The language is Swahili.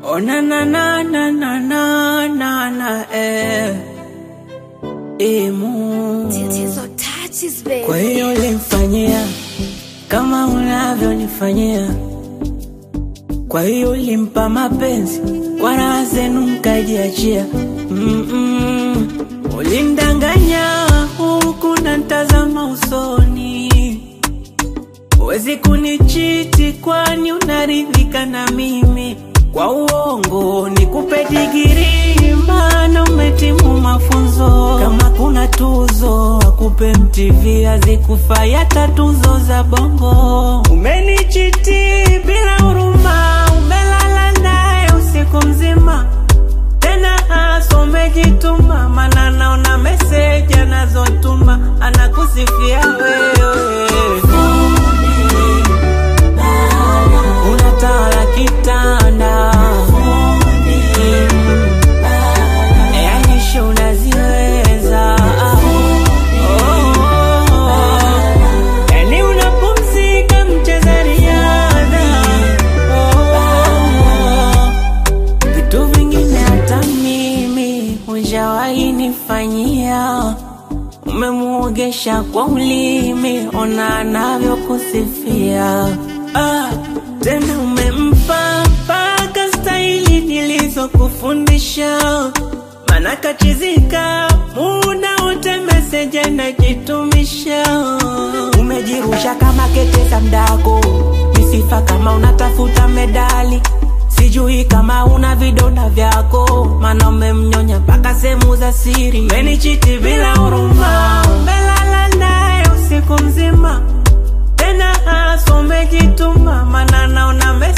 Oh na na na na na na na na eh. Imu. Tatizo touches baby. Kwa hiyo ulimfanyia kama unavyonifanyia, kwa hiyo ulimpa mapenzi kwa raha zenu mkajiachia. Mm-mm. Ulimdanganya huku na ntazama usoni, huwezi kunichiti kwani unaridhika na mimi. Kwa uongo nikupe digiri, maana umetimu mafunzo. Kama kuna tuzo akupe MTV, azikufai hata tuzo za bongo. Umenichiti bila huruma, umelala naye usiku mzima tena hasa umejituma, mana naona meseji anazotuma anakusifia wewe. Unatawala kitanda yani show unaziweza Oh. Yani unapumzika mcheza riadha Oh. Vitu vingine hata mimi hujawahi nifanyia, umemuogesha kwa ulimi, ona anavyokusifia. Ah, tena umempa mpaka staili nilizokufundisha, mana kachizika muda wote meseji anajitumisha. Umejirusha kama kete za mdako, misifa kama unatafuta medali Sijui kama una vidonda vyako, mana umemnyonya mpaka sehemu za siri. Umenichiti bila huruma, umelala naye usiku mzima, tena hasa umejituma, mana naona